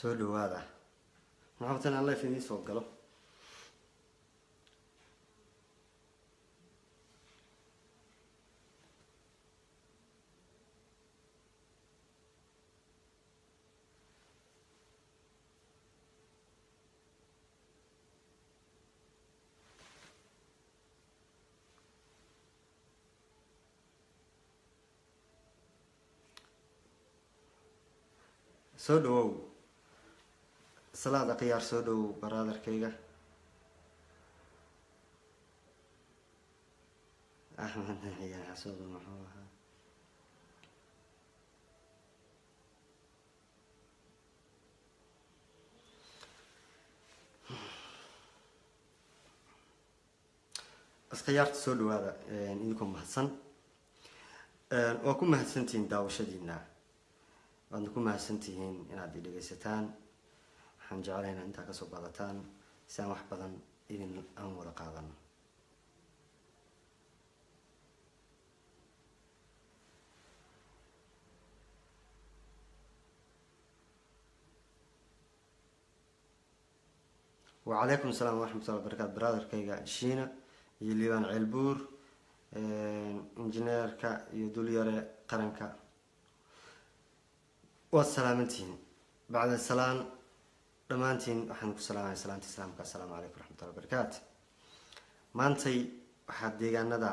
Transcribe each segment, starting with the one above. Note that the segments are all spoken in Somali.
soo dhawaada maxaabatan aan life idiin soo galo soo dhawow salaada khiyaar soo dhawow baraadarkayga axmed naxiya xasuudu muxuu ahaa iskhiyaarta soo dhawaada idinkoo mahadsan waa ku mahadsantihiin daawashadiina waadna ku mahadsan tihiin inaad i dhegaysataan waxaan jeclay inaad intaa kasoo baadataan si aan wax badan idin aan wada qaadano wacalaykum asalaam waraxmatullah barakatu brotherkayga shiina iyo liibaan ceelbuur injineerka iyo dulyare qaranka waad salaamantihiin bacda salaan dhammaantiin waxaan ku salaamaya salaanta islaamka assalaamu calaykum waraxmatullah barakaatu maantay waxaa deegaanada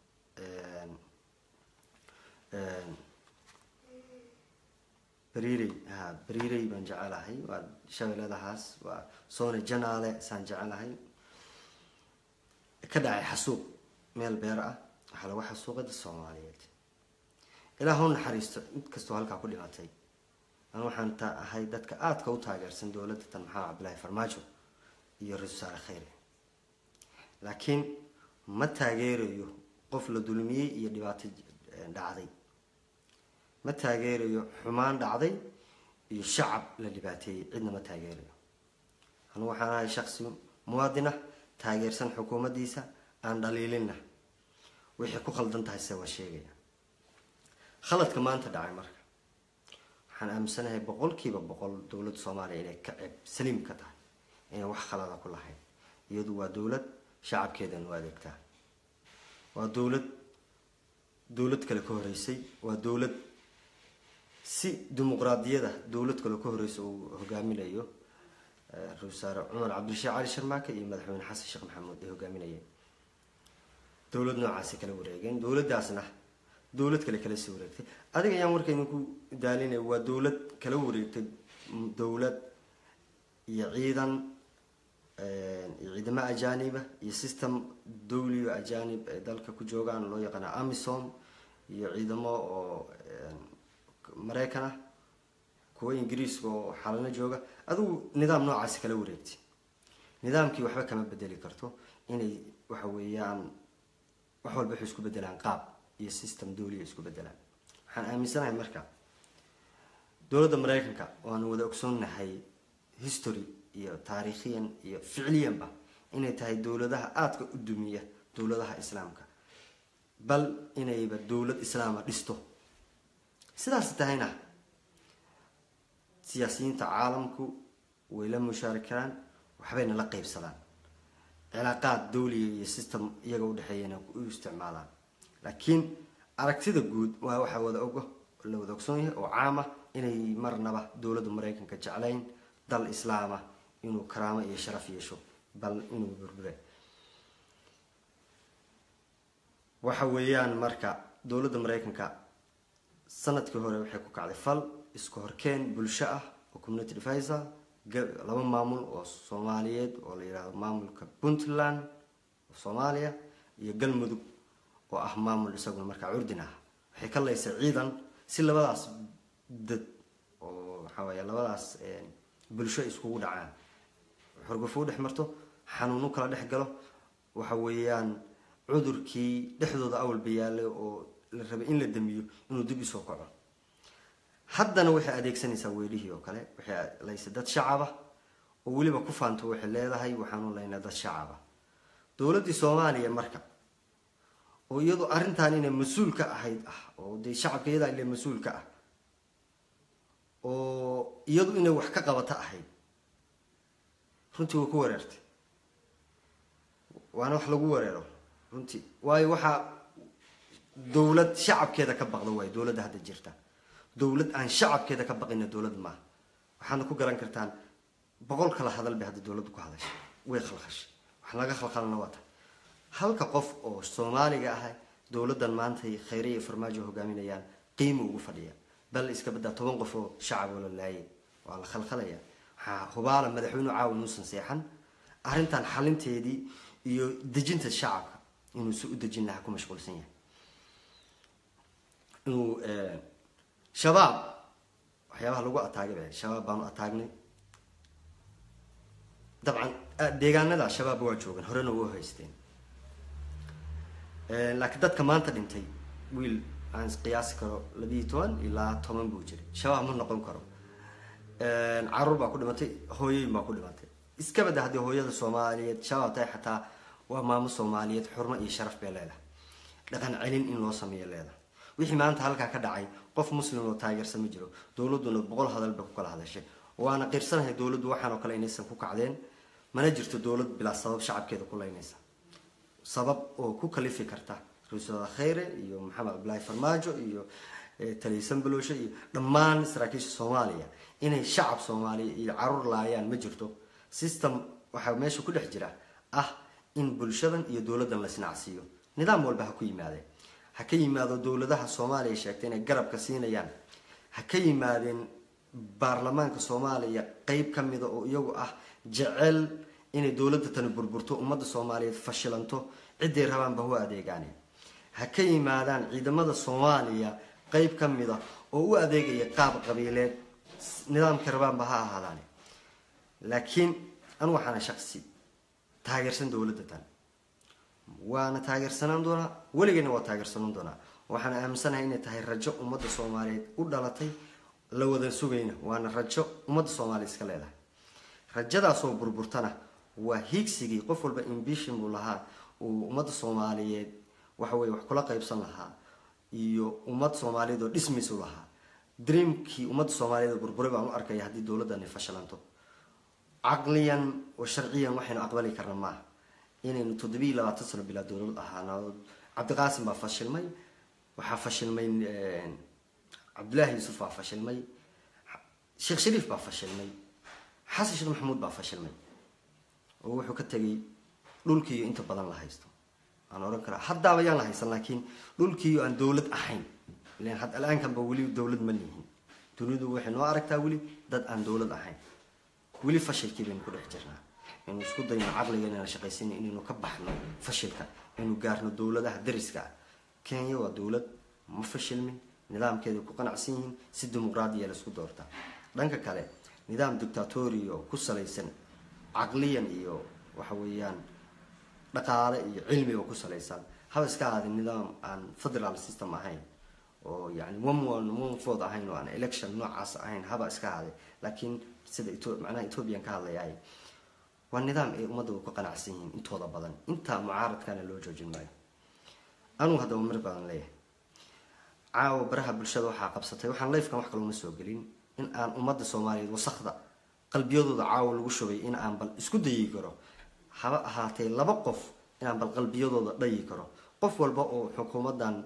bariirey ha bariirey baan jecelahay waa shabeeladahaas waa soone janaale saan jecelahay ka dhacay xasuuq meel beer ah waxaa lagu xasuuqay dad soomaaliyeed ilaah u naxariisto mid kastoo halkaa ku dhimatay an waxaan ta ahay dadka aadka u taageersan dowladda tan maxamed cabdillaahi farmaajo iyo ra-isul wasaare kheyre laakiin ma taageerayo qof la dulmiyey iyo dhibaato dhacday ma taageerayo xumaan dhacday iyo shacab la dhibaateeyey cidna ma taageerayo anu waxaan ahay shaksi muwaadin ah taageersan xukuumaddiisa aan dhaliilinna wixii ku khaldan tahay se waa sheegaya khaladka maanta dhacay marka waxaan aaminsanahay boqolkiiba boqol dowladda soomaaliya inay ka ceeb saliim ka tahay inay wax khalada ku lahayn iyadu waa dowlad shacabkeedan u adeegtaa waa dowlad dowlad kale ka horeysay waa dowlad si dimuqraadiyada dowlad kale ka horeysa uu hogaaminayo ra-isul wasaare cumar cabdirashiik cali sharmaake iyo madaxweyne xasan sheekh maxamuud ay hogaaminayeen dowlad noocaasi kala wareegeen dowladdaasna dowlad kale kala sii wareegtay adiga ayaan warka idinku daalinaya waa dowlad kala wareegtay dowlad iyo ciidan iyo ciidamo ajaaniba iyo system dowliyo ajaanib ay dalka ku joogaan loo yaqaana amisom iyo ciidamo oo maraykan ah kuwa ingiriiska oo xalano jooga adigu nidaam noocaasi kala wareegtay nidaamkii waxba kama bedeli karto inay waxa weeyaan wax walba waxay isku bedelaan qaab iyo system dowliya isku bedelaan waxaan aaminsanahay marka dowladda maraykanka waanu wada ogsoonnahay history iyo taariikhiyan iyo ficliyanba inay tahay dowladaha aadka u dumiya dowladaha islaamka bal inayba dowlad islaama dhisto sidaas tahayna siyaasiyiinta caalamku way la mushaarikaraan waxbayna la qeybsadaan cilaaqaad dowliya iyo system iyaga udhexeeyana u isticmaalaan laakiin aragtida guud waa waxaa wada ogo la wada ogsoon yahay oo caam ah inay marnaba dowladda maraykanka jeclayn dal islaama inuu karaamo iyo sharaf yeesho bal inuu burbure waxa weeyaan marka dowladda maraykanka sanadkii hore waxay ku kacday fal isku horkeen bulsho ah oo community devisor laba maamul oo soomaaliyeed oo la yidhahdo maamulka puntland oo soomaaliya iyo galmudug oo ah maamul isaguna markaa curdin ah waxay ka laysay ciidan si labadaas dad oo waxaa weya labadaas bulsho iskugu dhacaan xorgufo u dhex marto xanuunu kala dhex galo waxa weeyaan cudurkii dhexdooda awalba yaalay oo la rabay in la damiyo inuu dib isoo kaco haddana waxay adeegsanaysaa weelihii oo kale waxay laysay dad shacaba oo weliba ku faanto waxay leedahay waxaanu laynaa dad shacaba dowladdii soomaaliya marka oo iyadu arrintan inay mas-uul ka ahayd ah oo dee shacabka iyadaa ile mas-uul ka ah oo iyadu inay wax ka qabato ahayd runtii way ku wareertay waana wax lagu wareero runtii waayo waxaa dowlad shacabkeeda ka baqda waayo dowladda hadda jirta dowlad aan shacabkeeda ka baqina dowlad maaha waxaadna ku garan kartaan boqol kala hadal bay hadda dowladdu ku hadashay way khalkhashay wax laga khalkhalana waa tahay halka qof oo soomaaliga ah dowladdan maantay khayre iyo farmaajo hogaaminayaan qiimo ugu fadhiya bal iska badaa toban qof oo shacab oo la laayay waa la khalkhalaya waxaa hubaala madaxweyne caawan uusan seexan arrintan xalinteedii iyo dejinta shacabka inuu si u dejin lahaa ku mashquulsan yahay inuu shabaab waxyaabaha lagu ataagay ba shabaab baanu ataagnay dabcan deegaanada shabaab waa joogan horena waa haysteen laakiin dadka maanta dhintay wiil aan qiyaasi karo labiiyo toban ilaa toban buu jiray shabaab ma noqon karo caruur baa ku dhimatay hooyoyin baa ku dhimatay iska bada haddii hooyada soomaaliyeed shabaab tahay xataa waa maamo soomaaliyeed xurmo iyo sharaf bay leedahay dhaqan celin in loo sameeyo leedahay wixii maanta halkaa ka dhacay qof muslim oo taageersan ma jiro dowladduna boqol hadal bay ku kala hadashay waana qirsanahay dowladdu waxaan oo kale inaysan ku kacdeen mana jirto dowlad bilaa sabab shacabkeeda ku leynaysa sabab oo ku kalifi karta ra-iisul khayre iyo maxamed cabdillaahi farmaajo iyo taliyasan balooshe iyo dhammaan saraakiisha soomaaliya inay shacab soomaaliya iyo caruur laayaan ma jirto system waxaa meesha ku dhex jira ah in bulshadan iyo dowladdan la sinacsiiyo nidaam walba ha ku yimaadeen ha ka yimaado dowladaha soomaaliya sheegtay inay garabka siinayaan ha ka yimaadeen baarlamaanka soomaaliya qeyb ka mida oo iyagu ah jecel inay dowladda tani burburto ummadda soomaaliyeed fashilanto ciday rabaanba hu adeegaane ha ka yimaadaan ciidamada soomaaliya qeyb ka mida oo u adeegaya qaab qabiileed nidaamka rabaanba ha ahaadaane laakiin anu waxaana shaqsi taageersan dowladda tan waana taageersanaan doonaa weligeena waa taageersanaan doonaa waxaana aaminsanahay inay tahay rajo ummadda soomaaliyeed u dhalatay la wada sugayna waana rajo ummadda soomaaliya iska leedahay rajadaasoo burburtana waa hiigsigii qof walba imbishin buu lahaa uu ummadda soomaaliyeed waxaweye wax kula qaybsan lahaa iyo ummad soomaaliyeed oo dhismaysu lahaa dreamkii ummadda soomaaliyeed oo burburay baan u arkaya haddii dowladdani fashilanto caqliyan oo sharciyan waxaynu aqbali karna maaha inaynu toddobiiyo labaatan sano bilaa dowlad ahaana cabdiqaasim baa fashilmay waxaa fashilmay cabdullaahi yuusuf baa fashilmay sheekh shariif baa fashilmay xasan sheekh maxamuud baa fashilmay oo wuxuu ka tegay dhulkiiyo inta badan la haysto aan ohan karaa haddaaba yaan la haysan laakiin dhulkiiyo aan dowlad ahayn ilan had al-aankanba weli dowlad ma lihin dunidu waxay noo aragtaa weli dad aan dowlad ahayn weli fashilkii baynu ku dhex jirnaa inuu isku dayno caqliga inaan shaqaysana inaynu ka baxno fashilka inuu gaarno dowladaha dariska ah kenya waa dowlad ma fashilmin nidaamkeeday ku qanacsan yihiin si dimuqraadiya la isku doortaa dhanka kale nidaam dictatori oo ku salaysan caqliyan iyo waxa weeyaan dhaqaale iyo cilmi oo ku salaysan haba iska ahaada nidaam aan federal system ahayn oo yani one one one food ahayn oo aan election noocaas ahayn haba iska ahaaday laakiin sida macnaha ethoobiyan ka hadlayaay waa nidaam ay ummadda ku qanacsan yihiin intooda badan intaa mucaaradkana loo joojin maayo anugu haddaba mar badan leeyahay caawa baraha bulshada waxaa qabsatay waxaan lifekan wax kaloma soo gelin in aan ummadda soomaaliyeed wasakda qalbiyadooda caawa lagu shubay in aan bal isku dayi karo haba ahaatee laba qof inaan bal qalbiyadooda dhayi karo qof walba oo xukuumaddan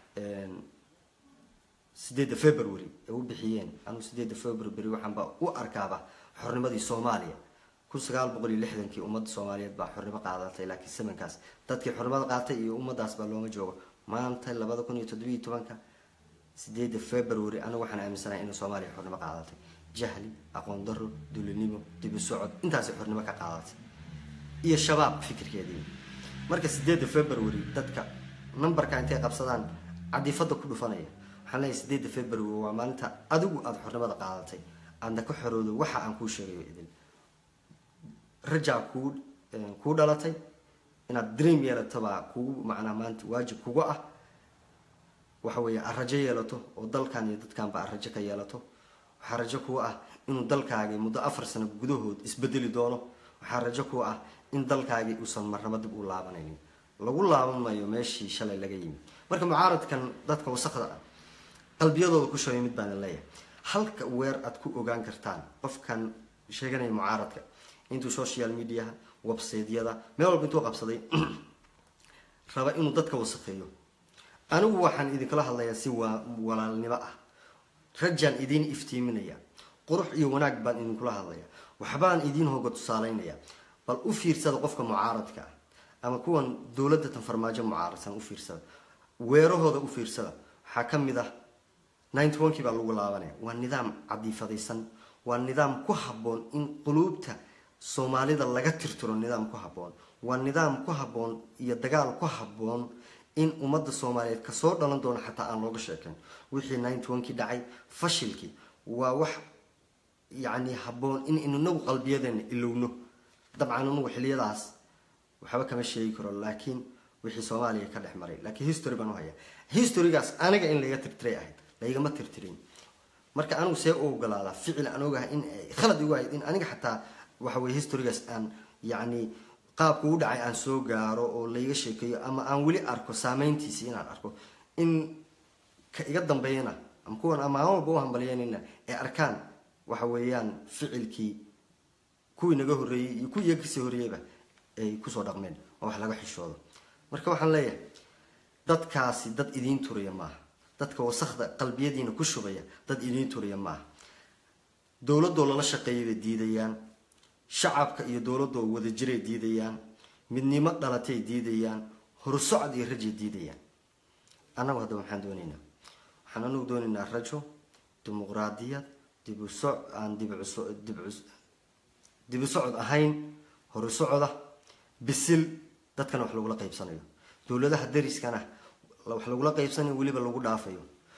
sideedda february ay u bixiyeen anu sideedda february waxaanba u arkaaba xornimadii soomaaliya kun sagaal boqol iyo lixdankii ummadda soomaaliyeed baa xornimo qaadatay laakiin samankaas dadkii xornimada qaatay iyo ummadaas baa looma joogo maanta labada kun iyo toddobiiyo tobanka sideedda february anigu waxaan aaminsanahay inay soomaaliya xornimo qaadatay jahli aqoon daro dulinimo dibi socod intaasay xornimo ka qaadatay iyo shabaab fikirkeedii marka sideedda february dadka numberka intay qabsadaan cadifada ku dhufanaya waxaan leeyahay sideedda february waa maalinta adigu aada xornimada qaadatay aadna ka xoroodo waxa aan kuu sheegayo idin rajaa kuu kuu dhalatay inaad dream yeelatobaa kugu macnaa maanta waajib kuga ah waxa weeye aad rajo yeelato oo dalkan iyo dadkanba aad rajo ka yeelato waxaa rajo kuga ah inuu dalkaagii muddo afar sano gudahood isbedeli doono waxaa rajo kuga ah in dalkaagii uusan marnaba dib u laabanaynin lagu laaban mayo meeshii shalay laga yimi marka mucaaradkan dadka wasakda ah qalbiyadooda ku shabay mid baana leeyahay halka weer aad ku ogaan kartaan qofkan sheeganaya mucaaradka intuu social mediaha websaydyada meel walba intuu qabsaday raba inuu dadka wasaqeeyo anigu waxaan idinkala hadlayaa si waa walaalnimo ah rajaan idiin iftiiminaya qurux iyo wanaag baan idinkula hadlaya waxbaan idiin hooga tusaaleynaya bal u fiirsada qofka mucaaradka ah ama kuwan dowladda tan farmaajo mucaaradsan u fiirsada weerahooda u fiirsada waxaa ka mid ah ninety one kii baa lagu laabanaya waa nidaam cadiifadaysan waa nidaam ku habboon in quluubta soomaalida laga tirtiro nidaam ku habboon waa nidaam ku habboon iyo dagaal ku habboon in ummadda soomaaliyeed kasoo dhalan doono xataa aan looga sheekayn wixii ninety one kii dhacay fashilkii waa wax yacni habboon in inagu qalbiyadeena ilowno dabcan inagu xiliyadaas waxba kama sheegi karo laakiin wixii soomaaliya ka dhex maray laakiin history baan u hayaa historygaas aniga in layga tirtiray ahayd laygama tirtirin marka anigu see u ogolaadaa ficil aan ogahay in khalad igu ahayd in aniga xataa waxa weye historygaas aan yacni qaabku u dhacay aan soo gaaro oo layga sheekeeyo ama aan weli arko saameyntiisii inaan arko in ka iga dambeeyana ama kuwan ama aan walba u hambalyanina ee arkaan waxa weeyaan ficilkii kuwii naga horreeyey iyo kuwii iyaga kasii horreeyeyba ay kusoo dhaqmeen oo wax laga xishoodo marka waxaan leeyahay dadkaasi dad idiin turiya maaha dadka wasakda qalbiyadiina ku shubaya dad idiin turiya maaha dowladoo lala shaqeeyay bay diidayaan shacabka iyo dowladoo wadajiray diidayaan midnimo dhalatay diidayaan horsocod iyo rajay diidayaan annagu haddaba maxaan doonaynaa waxaan anagu doonaynaa rajo dimuqraadiyad dibuso aan dibu socod ahayn horu socoda bisil dadkana wax lagula qaybsanayo dowladaha dariskana wax lagula qaybsanayo weliba lagu dhaafayo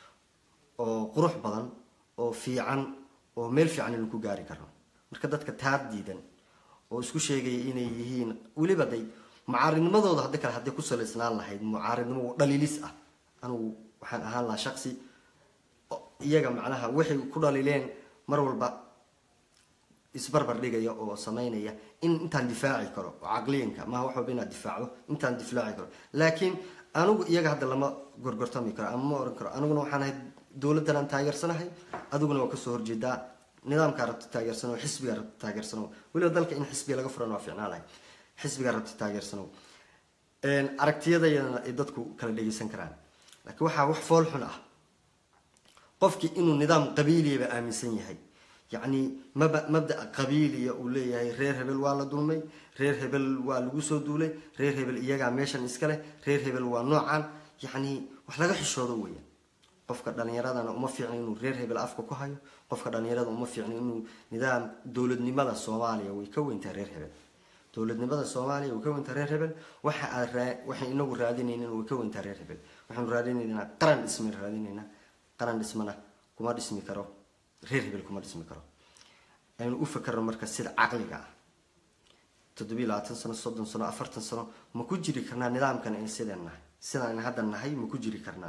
oo qurux badan oo fiican oo meel fiican inu ku gaari karno marka dadka taar diidan oo isku sheegaya inay yihiin weliba day mucaaridnimadooda haddi kale hadday ku salaysnaan lahayd mucaaridnimo dhaliilis ah anigu waxaan ahaan lahaa shaqsi iyaga macnaha waxay ku dhaliileen mar walba isbarbar dhigaya oo sameynaya in intaan difaaci karo oo caqliyanka maha wax walba inaad difaacdo intaan difaaci karo laakiin anigu iyaga hadda lama gorgortami karo ama ma oran karo aniguna waxaan ahay dowladdan aan taageersanahay adiguna waa kasoo horjeedaa nidaamkaa rabta taageersano xisbigaa rabta taageersano weliba dalka in xisbiga laga furan waa ficnaa lahay xisbigaa rabta taageersano aragtiyadayana ay dadku kala dhegeysan karaan laakiin waxaa wax fool xun ah qofkii inuu nidaam qabiiliyaba aaminsan yahay yacni maba mabdaa qabiiliya uu leeyahay reer hebel waa la dulmay reer hebel waa lagu soo duulay reer hebel iyagaa meeshan iska leh reer hebel waa noocan yacni wax laga xishoodo weya qofka dhalinyaradana uma fiicna inuu reer hebel afka ku hayo qofka dhalinyarada uma fiicna inuu nidaam dowladnimada soomaaliya way ka weyntaa reer hebel dowladnimada soomaaliya way ka weyntaa reer hebel waxa aad raa waxay inagu raadinaynin way ka weyntaa reer hebel waxaanu raadinaynaa qaran dhismi raadinaynaa qaran dhismana kuma dhismi karo reer hebel kuma dhismi karo aynu u fakarno marka sida caqliga ah toddobiyi labaatan sano soddon sano afartan sano ma ku jiri karnaa nidaamkan in sideen nahay sidaan hadda nahay ma ku jiri karnaa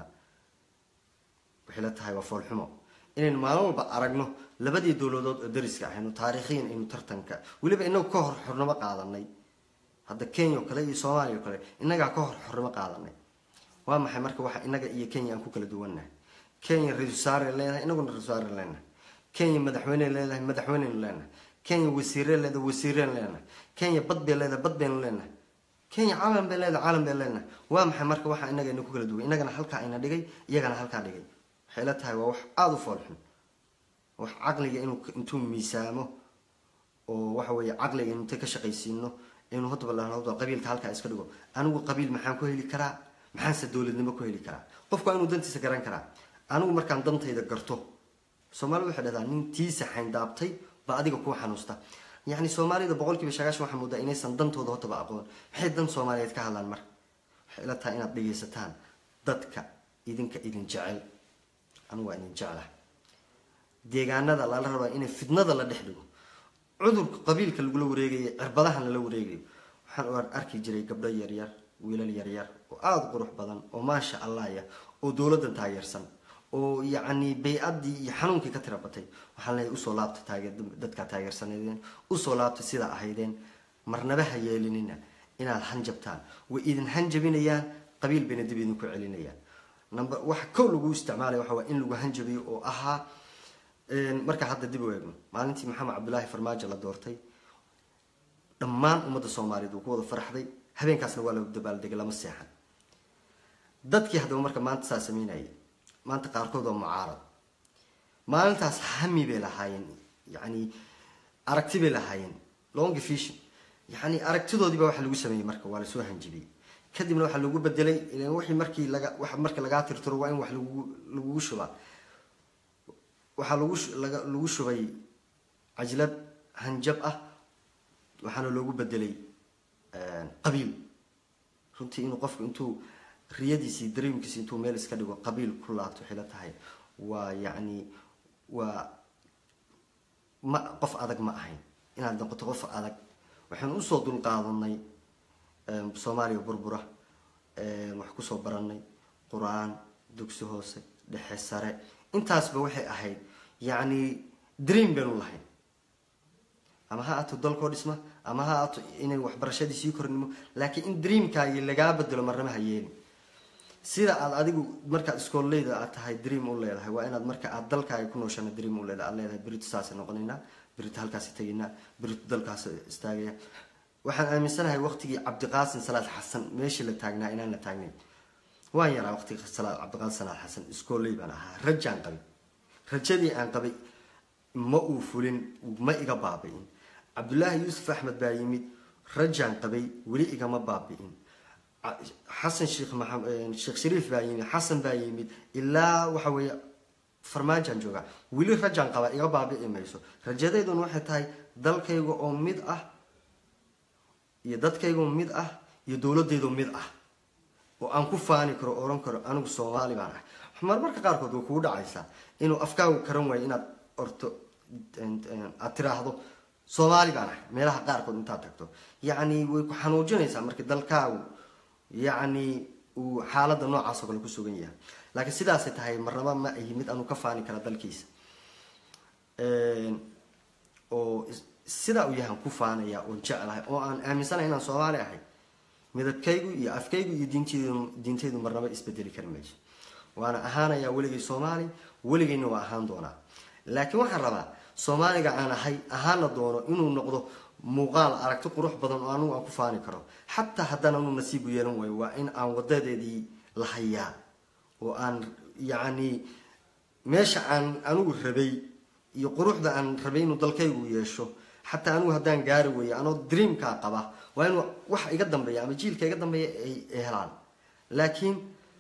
waxay la tahay waa foolxumo inaynu maalin walba aragno labadii dowladood oo dariska ahaynu taariikhiyan aynu tartanka weliba inagu ka hor xornimo qaadanay hadda kenya oo kale iyo soomaaliya o kale inagaa ka hor xornimo qaadanay waa maxay marka waxa inaga iyo kenya aan ku kala duwannahay kenya ra-isul wasaare leedahay inaguna ra-isul wasaare leenahay kenya madaxweyne leedahay madaxweyneynu leenahay kenya wasiire leedahay wasiireen leenahay kenya bad bay leedahay bad baynu leenahay kenya calan bay leedahay calan bay leenahay waa maxay marka waxa inaga ina ku kala duwan inagana halkaa ina dhigay iyagana halkaa dhigay waxay la tahay waa wax aada u foolxun wax caqliga inuu intuu miisaamo oo waxa weeye caqliga inta ka shaqaysiino inuu hadaba qabiilka halkaa iska dhigo anigu qabiil maxaan ku heli karaa maxaanse dowladnimo ku heli karaa qofku waa inuu dantiisa garan karaa anigu markaan dantayda garto soomaalida waxay dhahdaa nin tiisa xayndaabtay baa adiga kuu xanuusta yacni soomaalida boqol kiiba sagaashan waxaa moodaa inaysan dantooda hortaba aqoon maxay dan soomaaliyeed ka hadlaan marka waxay ila tahay inaad dhegaysataan dadka idinka idin jecel anigu waa idin jeclaha deegaanada lala rabaa inay fidnada la dhex dhigo cudurka qabiilka lagula wareegayo cirbadahan lala wareegayo waxaan u arki jiray gabdho yaryar wiilal yaryar oo aada qurux badan oo maasha allah ya oo dowladdan taageersan oo yacni bay-addii iyo xanuunkii ka tira batay waxaan leeyahay usoo laabta taageer dadkaa taageersaneedeen usoo laabta sidaa ahaydeen marnaba ha yeelinina inaad hanjabtaan way idin hanjabinayaan qabiil bayna dib idinku celinayaan number waxa kow lagu isticmaalaya waxa waa in lagu hanjabiyo oo ahaa marka hadda dib u eegno maalintii maxamed cabdulaahi farmaajo la doortay dhammaan ummadda soomaaliyeed wuu ku wada faraxday habeenkaasna waa la dabaaldegay lama seexan dadkii haddaba marka maanta saa sameynayay maanta qaarkood waa mucaarad maalintaas hami bay lahaayeen yani aragti bay lahaayeen long vision yani aragtidoodiiba waxa lagu sameeyey marka waa lasoo hanjibiyey kadibna waxaa lagu bedelay ilan wixii markii laga wa marka lagaa tirtiro waa in wax lagu lagugu shubaa waxaa lagu laga lagu shubay cajlad hanjab ah waxaana loogu bedelay qabiil runtii inuu qofku intuu riyadiisii dareemkiisi intuu meel iska dhigo qabiil ku laabto waxay la tahay waa yacni waa ma qof adag ma ahayn inaad noqoto qof adag waxaanu usoo dulqaadanay soomaaliya burbura wax kusoo baranay qur-aan dugsi hoose dhexe sare intaasba waxay ahayd yacni dream baynu lahayn ama ha ato dalkoo dhisma ama ha ato inay waxbarashadii sii kornimo laakiin in dreamkaagii lagaa bedelo marnama ha yeelin sida aad adigu markaad iskooleyda aad tahay dream u leedahay waa inaad marka aad dalkaaga ku nooshana dream u leedahay aad leedahay berito saasay noqonaynaa berito halkaasi tegaynaa berito dalkaas istaagaya waxaan aaminsanahay waqtigii cabdiqaasin salaad xasan meeshii la taagnaa inaan la taagnayn waan yaraa waqtigii cabdiqaasin salaad xasan iskooley baan ahaa rajaan qabay rajadii aan qabay ma uu fulin ma iga baabi'in cabdullaahi yuusuf axmed baa yimid rajaan qabay weli igama baabi'in xasan sheekh maxamed sheekh shariif baa yimid xasan baa yimid ilaa waxa weeye farmaajaan joogaa weli rajaan qabaa iga baabi'i mayso rajadeyduna waxay tahay dalkayga oo mid ah iyo dadkaygoo mid ah iyo dowladeydoo mid ah oo aan ku faani karo oran karo anigu soomaali baan ahay marmarka qaarkood way kugu dhacaysaa inuu afkaagu karan waayo inaad orto aad tiraahdo soomaali baan ahay meelaha qaarkood intaad tagto yacni way ku xanuujinaysaa marka dalkaagu yacni uu xaaladda noocaas oo kale ku sugan yahay laakiin sidaasay tahay marnaba ma ahi mid aanu ka faani kara dalkiisa oo sidaa uu yahan ku faanaya oon jeclahay oo aan aaminsanahay inaan soomaali ahay midabkaygu iyo afkaygu iyo diinteydu diintaydu marnaba isbedeli kari mayso waana ahaanayaa weligay soomaali weligayna waa ahaan doonaa laakiin waxaan rabaa soomaaliga aan ahay ahaana doono inuu noqdo muuqaal aragti qurux badan oo anigu aan ku faani karo xataa haddaan anu nasiibu yeelan waayo waa in aan wadadeedii la hayaa oo aan yacni meesha aan anigu rabay iyo quruxda aan rabay inuu dalkaygu yeesho xataa anigu haddaan gaari weeyo anoo dreamkaa qaba waa inuu wax iga dambeeya ama jiilka iga dambeeya ay helaan laakiin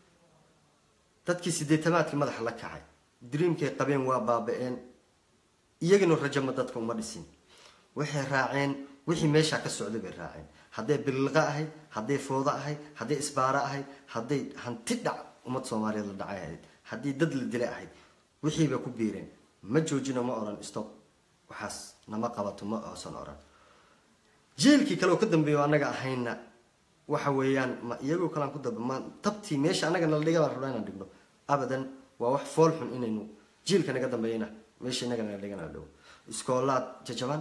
dadkii sideetamaadkii madaxa la kacay dreamkay qabeen waa baaba-een iyagana rajama dadka uma dhisin waxay raaceen wixii meeshaa ka socday bay raaceen hadday billiqa ahayd hadday foodo ahayd hadday isbaaro ahayd hadday hanti dhac ummad soomaaliyeed la dhacay ahayd haddii dad la dilay ahayd wixii bay ku biireen ma joojino ma odhan stop waxaas nama qabato ma oosan odhan jiilkii kale oo ka dambeeyo annaga ahayna waxa weeyaan ma iyagoo kalean ku daba ma tabtii meesha annaga nala dhiga baan rabnaa inaan dhigno abadan waa wax fool xun inaynu jiilka naga dambeeyana meesha innaga nala dhiga nala dhigo iskoolaad jajaban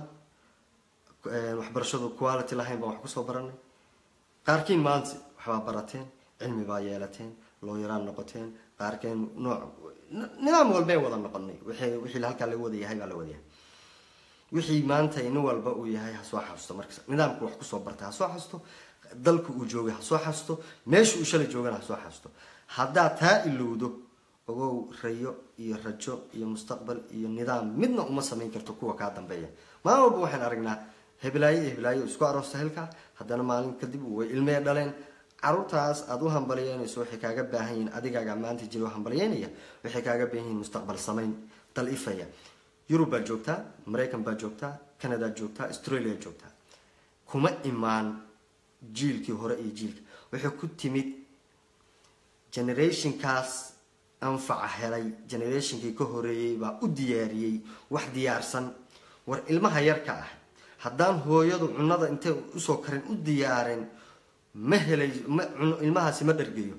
waxbarashadu quality lahayn baan wax kusoo baranay qaarkiin maanta waxbaa barateen cilmi baa yeelateen looyaraan noqoteen qaarkeen nooc nidaam walbay wada noqonay wixii wixii halkaa laga wada yahay baa la wada yahay wixii maanta nin walba uu yahay ha soo xasuusto marka nidaamku wax kusoo bartay ha soo xasuusto dalku uu joogay ha soo xasuusto meesha uu shalay joogana ha soo xasuusto haddaad taa ilowdo ogow rayo iyo rajo iyo mustaqbal iyo nidaam midna uma samayn karto kuwa kaa dambeeya maalin walba waxaan aragnaa heblaayo iyo heblaayo isku aroosta hilka haddana maalin kadib way ilmee dhaleen caruurtaas aada u hambaliyeynayso waxay kaaga baahan yihiin adigaaga maanta jiro hambaliyeynaya waxay kaaga baahan yihiin mustaqbal samayn dal ifaya yurub baad joogtaa maraykan baad joogtaa canadaad joogtaa australia joogtaa kuma imaan jiilkii hore iyo jiilka waxay ku timid generationkaas anfaca helay generationkii ka horeeyey baa u diyaariyey wax diyaarsan war ilmaha yarka ah haddaan hooyadu cunada intay usoo karin u diyaaren ma helay ma ilmahaasi ma dhargeyo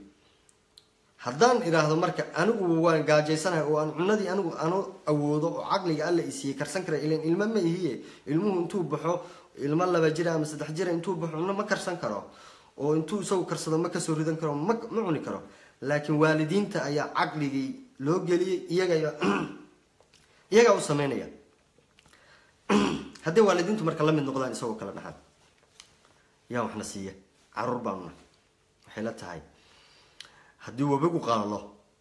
haddaan idhaahdo marka anigu waan gaajaysanahay oo aan cunadii anigu anu awoodo oo caqliga alla isiiyey karsan kara ilan ilmo ma ihiye ilmuhu intuu baxo ilmo laba jira ama saddex jira intuu baxo cuno ma karsan karo oo intuu isagu karsado ma kasoo ridan karo ma ma cuni karo laakiin waalidiinta ayaa caqligii loo geliyey iyaga iyagaa u sameynaya hadday waalidiintu marka la mid noqdaan isagoo kala dhaxal yaa waxna siiya caruur baanuna waxay la tahay haddii webigu qalalo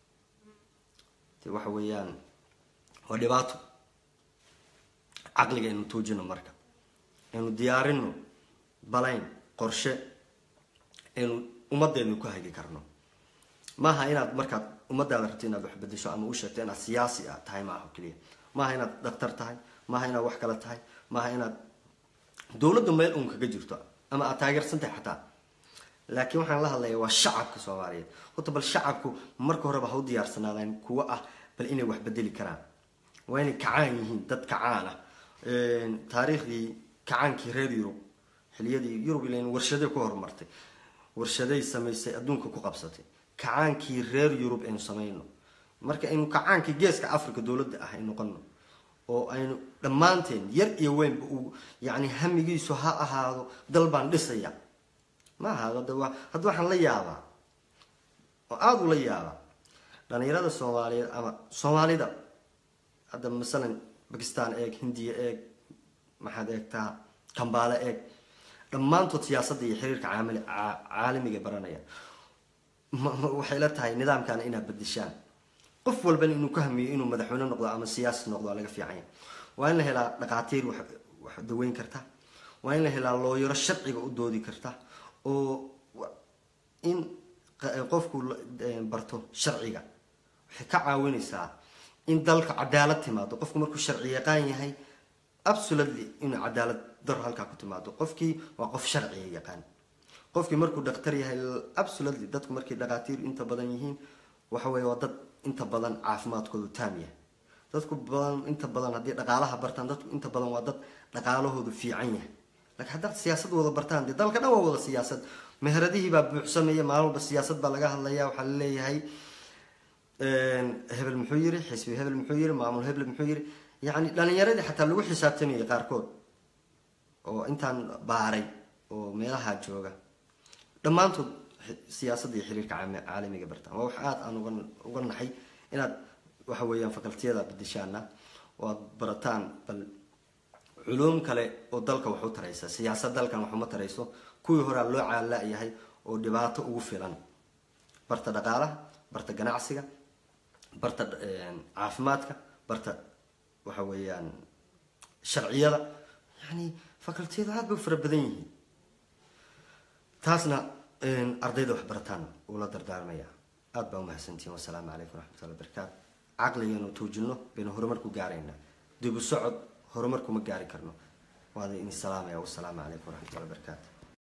de waxa weeyaan waa dhibaato caqliga aynu tuujino marka aynu diyaarino balayn qorshe aynu ummaddeednu ku hagi karno maaha inaad markaad ummadaada rabto inaad wax bedesho ama u sheegto inaad siyaasi ah tahay maaha keliya maaha inaad daktar tahay maaha inaad wax kale tahay maaha inaad dowladdu meel uun kaga jirto ama aad taageersan tahay xataa laakiin waxaan la hadlayaa waa shacabka soomaaliyeed horta bal shacabku marka horeba ha u diyaarsanaadaan kuwo ah bal inay wax bedeli karaan waa inay kacaan yihiin dad kacaan ah taariikhdii kacaankii reer yurub xiliyadii yurub ilan warshaday ku horumartay warshaday samaysay adduunka ku qabsatay kacaankii reer yurub aynu samayno marka aynu kacaankii geeska africa dowladda ah ay noqono oo aynu dhammaanteen yar iyo weynba uu yani hamigiisu ha ahaado dal baan dhisaya ma ahaado hadda waa hadda waxaan la yaabaa oo aada ula yaabaa dhalinyarada soomaaliyeed ama soomaalida hadda masalan bakistan eeg hindiya eeg maxaad eegtaa kambaale eeg dhammaantood siyaasadda iyo xiriirka caamil caalamiga baranaya waxay la tahay nidaamkana inaad bedeshaan qof walbana inuu ka hamiyo inuu madaxweyne noqdo ama siyaasi noqdo waa laga fiicanya waa in la helaa dhaqaatiir wax daweyn karta waa in la helaa looyaro sharciga u doodi karta oo in qofku barto sharciga waxay ka caawinaysaa in dalka cadaalad timaado qofku markuu sharci yaqaan yahay absolutely inuu cadaalad daro halkaa ku timaado qofkii waa qof sharciga yaqaan qofkii markuu dhaktar yahay absolutely dadku markay dhaqaatiir inta badan yihiin waxa weeye waa dad inta badan caafimaadkoodu taam yahay dadku badan inta badan haddii dhaqaalaha bartaan dadku inta badan waa dad dhaqaalahoodu fiican yahay laakiin haddaad siyaasad wada bartaan dee dalka dhan waa wada siyaasad meheradihii baa buuxsamaya maalin walba siyaasad baa laga hadlaya waxaa laleeyahay hebel muxuu yiri xisbi hebel muxuu yiri maamul hebel muxuu yiri yacni dhalinyaradii xataa lagu xisaabtamayay qaarkood oo intaan baaray oo meelaha jooga dhammaantood siyaasadda iyo xiriirka caalamiga bartaan waa wax aada aan uga uga naxay inaad waxa weeyaan fakaltiyada bedeshaana oo aad barataan bal culuum kale oo dalka wax u taraysa siyaasad dalkan wax uma tarayso kuwii horaa loo caala-yahay oo dhibaato ugu filan barta dhaqaalaha barta ganacsiga barta caafimaadka barta waxa weeyaan sharciyada yani fakaltiyadu aada bay u fara badan yihiin taasna ardayda wax barataan uula dardaarmaya aada baa umahadsantihin wasalaamu calaykum waraxmatullahi barakaatu caqliganu tuujino baynu horumar ku gaaraynaa dib u socod horumar kuma gaari karno waana idin salaamaya wasalaamu calaykum waraxmatullahi barakaatu